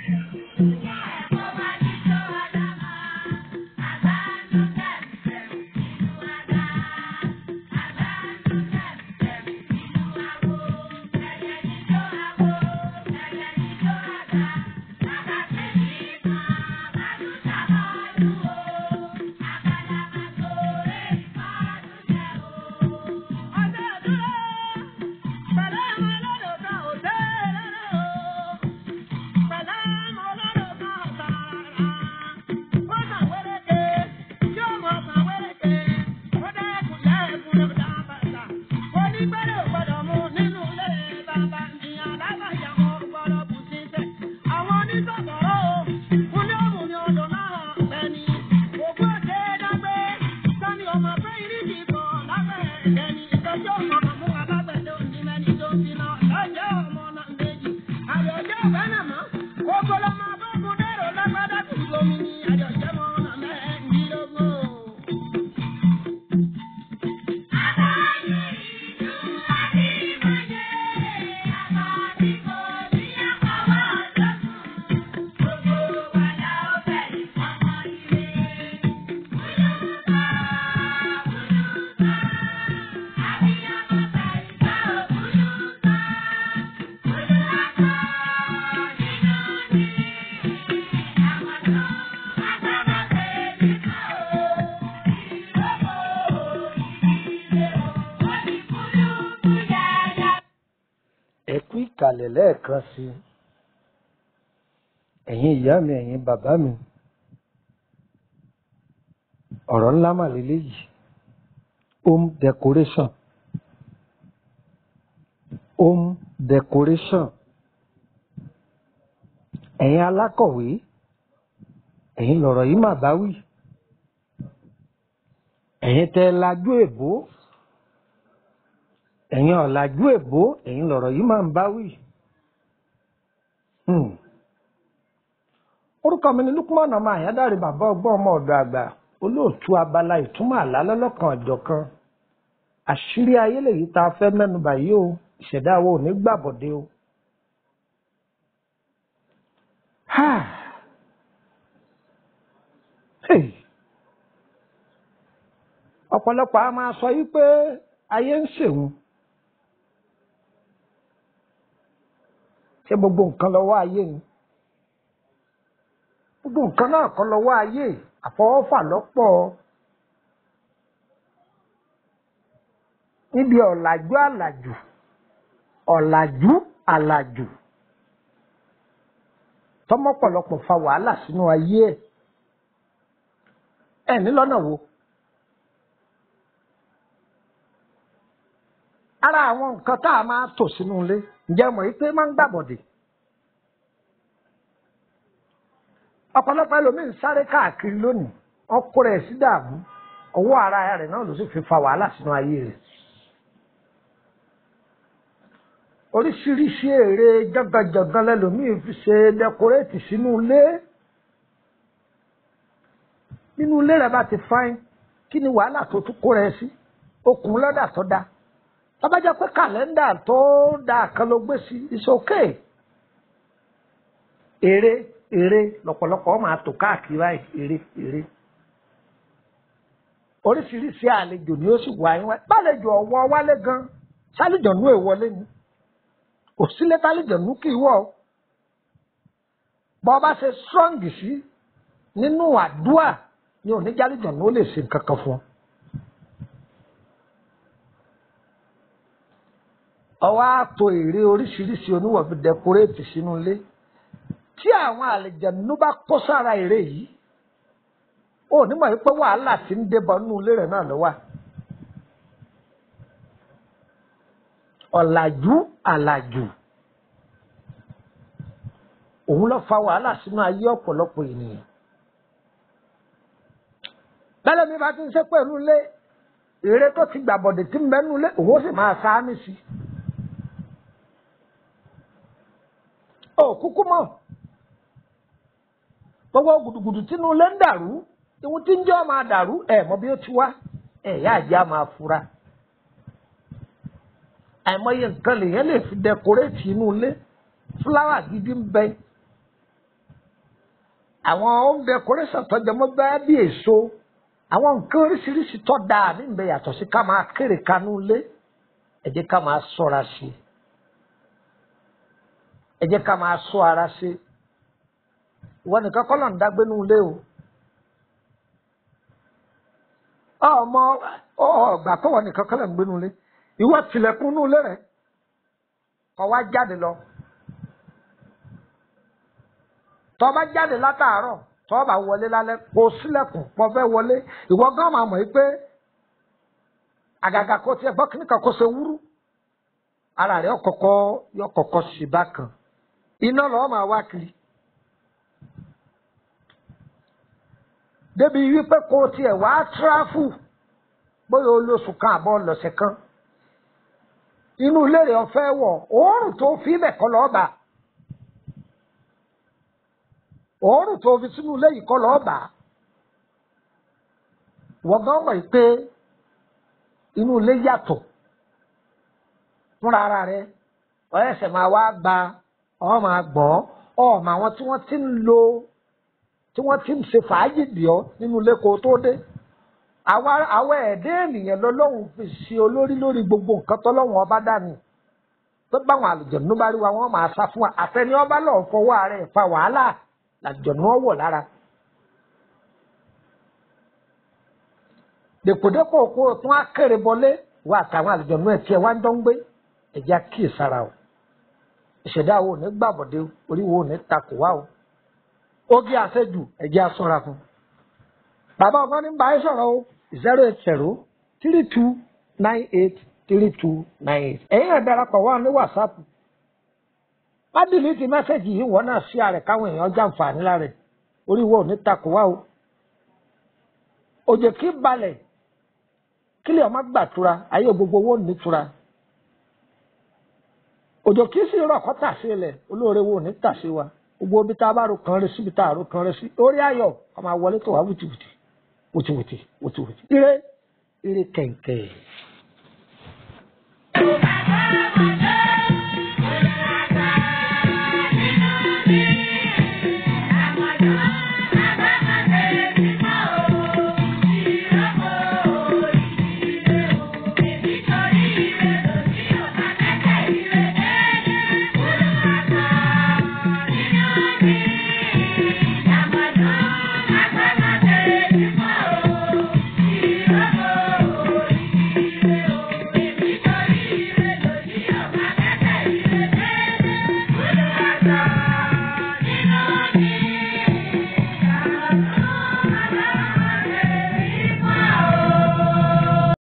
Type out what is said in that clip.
ẹ kú ìkàlẹ̀ lẹ́ẹ̀kan sí i ẹ̀yin ìyá mi ẹ̀yin bàbá mi ọ̀rọ̀ ńlá mà lélẹ́yìí home decoration home decoration ẹ̀yin alákọ̀wé ẹ̀yin lọ̀rọ̀ yìí mà bá wí ẹ̀yin tẹ́ ẹ lajú èbó ẹ̀yin ọ̀làjú èbó ẹ̀yin lọ̀rọ̀ yìí máa ń bá wí. Hmm. orúkọ mi ni Lukman ọmọ àyádáre bàbá ọgbọ́n ọmọ ọ̀dọ̀ àgbà olóòtú abala ìtumọ̀ àlá lọ́lọ́kan ọ̀jọ̀kan àṣírí ayé lèyí tá a fẹ́ mẹ́nubà yìí o ìṣẹ̀dá wo ò ní gbàbọ̀dé o. Ha! Hey! ọ̀pọ̀lọpọ̀ a máa sọ yí pé ayé ń ṣèwọ̀n. ṣé gbogbo nǹkan lọ́wọ́ ayé ni gbogbo nǹkan náà kọ́ lọ́wọ́ ayé àfọwọ́fà lọ́pọ̀ níbi ọ̀làjú àlàjù ọ̀làjú àlàjù tọmọpọlọpọ fa wàhálà sínú ayé ẹ ẹ ní lọ́nà wo ara àwọn nǹkan tá a máa tò sínú ilé ǹjẹ́ mọ̀ yìí pé máa ń gbàbọ̀dè ọ̀pọ̀lọpọ̀ ẹlòmíín sáré káàkiri lónìí ọkọ rẹ̀ sí dààmú ọwọ́ ara rẹ̀ náà ló sì fi fa wàhálà sínú ayé rẹ̀ oríṣiríṣi èrè jọgànjọgàn lẹlòmíín fi ṣe dẹkoréètì sínú ilé nínú ilé rẹ̀ bá ti fáin kí ni wàhálà tó tún kó rẹ̀ sí okùn lọ́dà tó dáa tọ́bájá pé kàlẹ́ndà tó dáa kan ló gbé sí it's okay èrè èrè lọ́pọ̀lọpọ̀ máa tò káàkiri báyìí èrè èrè oríṣiríṣi àlejò ni ó sì wá yín wá bálejò ọ̀wọ́ wálé gan sálìjọ̀nú èwọlé ni kò sílé tálìjọ̀nú kì í wọ̀ bọ́ bá ṣe strong sí nínú àdúà ni oníjàlìjọ̀nú ó lè ṣe nǹkan kan fún ọ. ọwọ́ àtò èrè oríṣiríṣi oníwọ̀ fi dẹkoréètì sínú ilé tí àwọn àlejànú bá kó sára èrè yìí ó nímọ̀ yìí pé wàhálà tí ń débọ̀ nínú ilé rẹ̀ náà ló wà. ọ̀làjú àlàjù òun ló fa wàhálà sínú ayé ọ̀pọ̀lọpọ̀ ènìyàn. bẹ́ẹ̀ mi bá ti ń ṣe pẹ̀lú ilé èrè tó ti gbàbọ̀dẹ̀ tí ń bẹ nínú ilé òun ó sì máa sáámi sí i. ó kúkú mọ̀ gbogbo gùdùgùdù tínú ilé ń dàrú ìwọ̀n tí ń jẹ́ máa dàrú ẹ̀ mọ̀ bí ó ti wá ẹ̀ yá àjá máa fura àìmọye nǹkan lèyàn lè fi dẹkoréètì inú ilé fúláwà gidi ń bẹ àwọn home decoration tọjọ mọ bẹ́ẹ̀ bí èso àwọn nǹkan oríṣiríṣi tó dáa níbẹ̀ yàtọ̀ sí ká máa kéré kanú ilé ẹ jẹ́ ká máa ṣọ́ra sí i ẹ jẹ́ ká máa ṣọ́ ara sí i ìwọ nìkan kọ́ ló ń dágbé nínú ilé o ọmọ ọgbà kọ́wọ́ nìkan kọ́ ló ń gbé nínú ilé ìwọ tilẹ̀kùn nínú ilé rẹ̀ kọ́ wá jáde lọ tọ́ bá jáde látàárọ̀ tọ́ bá wọlé lálẹ́ kó sílẹ̀kùn pọ̀ fẹ́ wọlé ìwọ gán máa mọ̀ pé àgàgà kó tiẹ̀ gbọ́ kíníkan kó ṣe wúrú ara rẹ̀ ọ̀kọ̀kọ̀ yọ kọ̀kọ̀ sí bákan iná lọ́ọ́ máa wá kiri. débi wípé kó tiẹ̀ wá tíráfù bóyá olóṣù kan àbọ̀ lọ́sẹ̀ kan inú ilé rẹ̀ ọ̀fẹ́ wọ̀ òórùn tó fi bẹ̀ kọ́ lọ́ọ́ bá òórùn tó fi sínú ilé yìí kọ́ lọ́ọ́ bá wọ́n gan mọ̀ pé inú ilé yàtọ̀ fúnra ara rẹ̀ ọ̀ẹ́sẹ̀ máa wá gba ọ̀ máa gbọ́ ọ̀mọ àwọn tí wọ́n ti ń lo tí wọ́n ti ń ṣe fàájì dì ọ́ nínú ilé kó tó dé àwọn ẹ̀dẹ́ ènìyàn lọ́lọ́run fi ṣe olórí lórí gbogbo nǹkan tọ́lọ́run ọba dání tó báwọn àlùjọ̀nù bá rí wa wọ́n máa sá fún wa àtẹni ọba lọ́ọ̀ fọwọ́ ara ẹ̀ fa wàhálà làlùjọ̀nù ọwọ́ lára. dèpòdépò kó o tún á kéré bọlé wa àtàwọn àlùjọ̀nù ẹ̀ tiẹ̀ wá ń dán gbé ẹ̀já kíì sára o ìṣẹ̀dá wo ní gbàbọ̀dé orí wo ní takò wá o oge àṣejù ẹ̀jẹ̀ aṣọra fún. bàbá ọgbọ́n ní báyìí sọ̀rọ̀ o zero eight zero three two nine eight three two nine eight. ẹ̀yin náà darapọ̀ wá ní wàsápù. má dìlítì mẹ́sẹ̀gì yìí wọ́n náà sí ààrẹ káwọn èèyàn jàǹfààní lára ẹ̀ orí wo ní takò wá o. òjò kí balẹ̀ kílẹ̀ ọmọ gbàtura ayé gbogbo owó nítura. òjò kí sì rọ̀ kọ́ tà sí ilẹ̀ olóore wo ní tà sí wa gbogbo ibi tá a bá ro kan rẹ síbi tá a ro kan rẹ sí orí ayọ̀ a máa wọlé tó wá wùtìwùtì wùtìwùtì wùtìwùtì ire ire kẹ̀kẹ́. Thank you.